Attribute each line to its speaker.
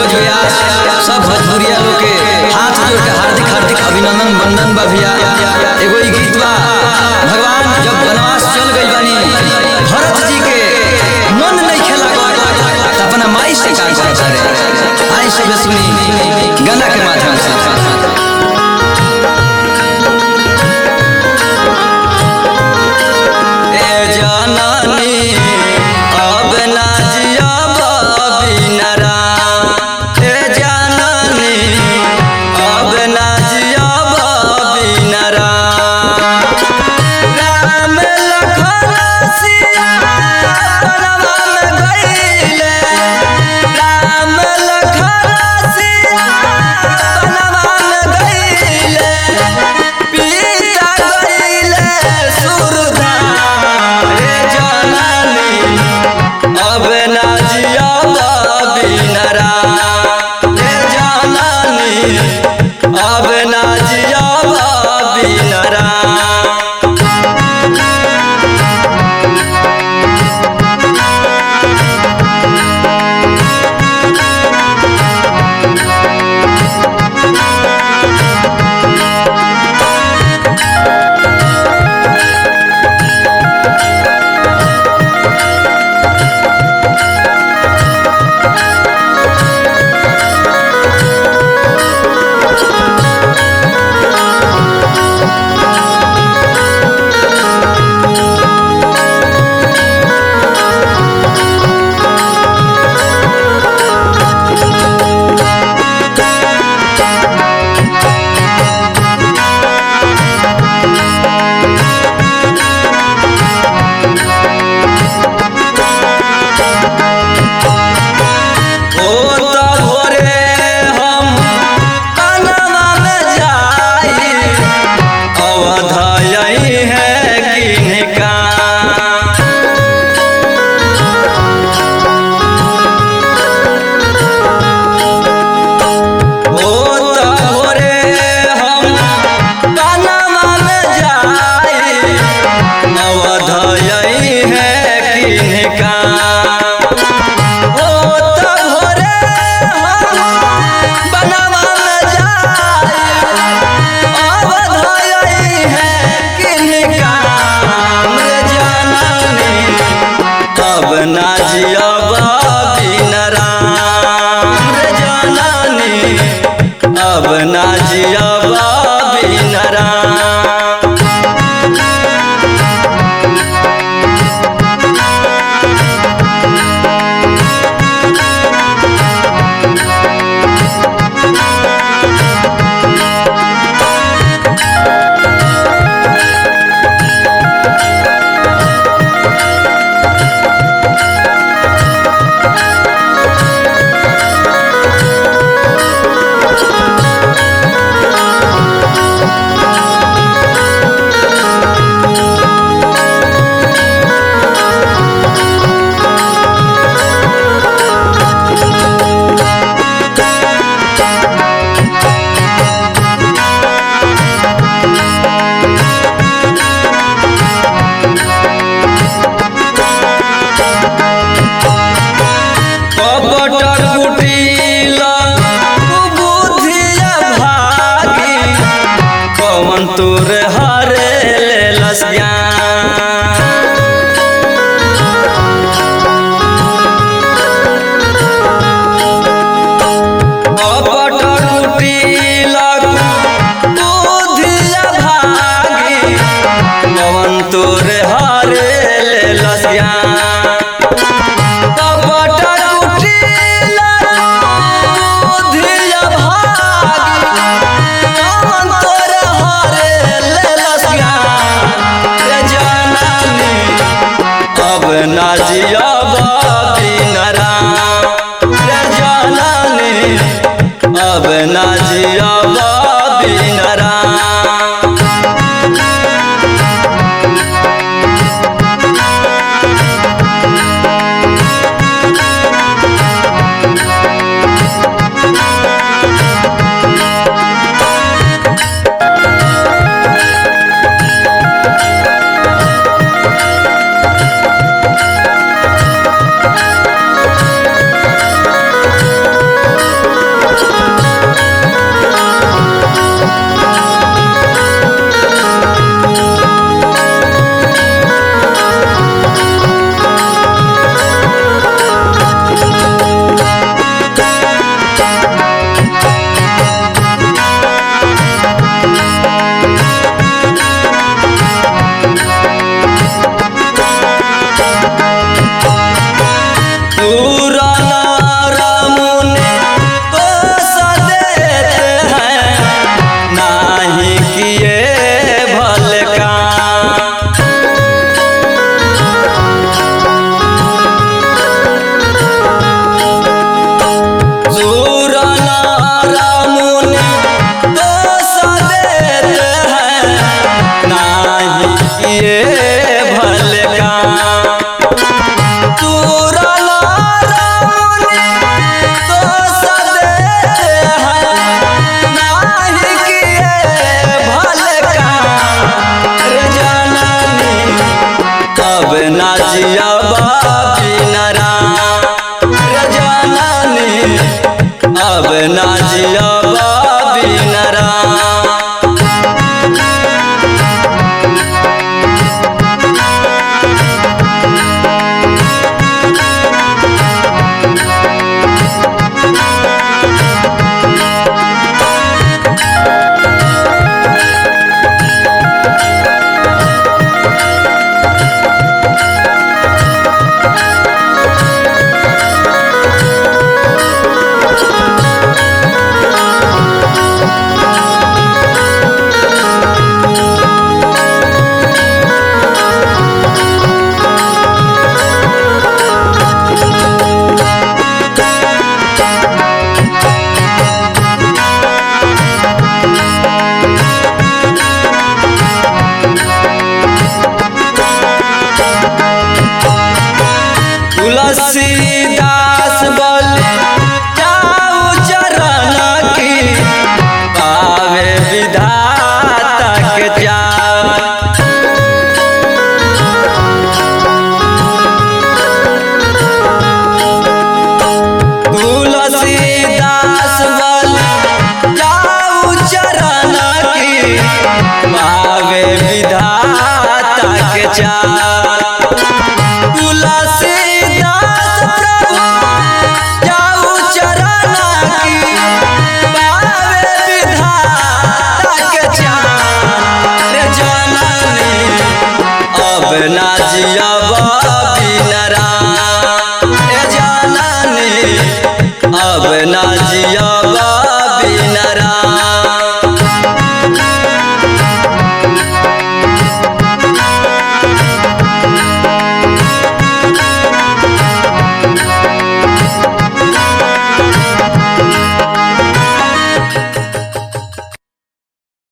Speaker 1: मनोज व्यास सब भोजपुरिया लोग के हाथ जोड़ के हार्दिक हार्दिक अभिनंदन वंदन बा भैया एगो ई गीत बा भगवान जब वनवास चल गई बानी भरत जी के मन नहीं खेला तो अपना माई से का करता रे आई सब सुनी गाना के माध्यम से ए जाननी अब ना जियब बिनरा ए जाननी अब ना जियब बिनरा राम लखन सिया बनवा में गइले राम लखन सिया बनवा में गइले पीता गइले सुरधा रे जननी अब ना जियब बिनरा रे जननी अब ना जियब बिनरा ओ त भोरे हम कनवा में जाई अवध यही है किनका ओ त भोरे हम कनवा में जाई अवध यही है किनका ओ त भोरे हम बनवा में जाई अवध यही है किनका रे जननी अब ना जियब बिन राम रे जननी अब ना जियब बिन राम कपट कुटिल बुद्धिया भागी कवन तोर हरे लेलस ज्ञान कपट कुटिल बुद्धिया भागी कवन तोर हरे लेलस ज्ञान कपट कुटिल बुद्धिया भागी कवन तोर हरे लेलस ज्ञान रे जननी अब ना जियब बिन राम रे जननी अब ना जियब बिन राम जियब बिनरा रे जननी अब ना जियब बिनरा तुलसीदास बोले जाऊ चरण की पावे विधाता के जान तुलसीदास बोले जाऊ चरण की पावे विधाता के जान तुलसीदास प्रभु जाऊ चरण की पावे विधाता के चान रे जननी अब ना जियब बिनरा रे जननी अब ना जियब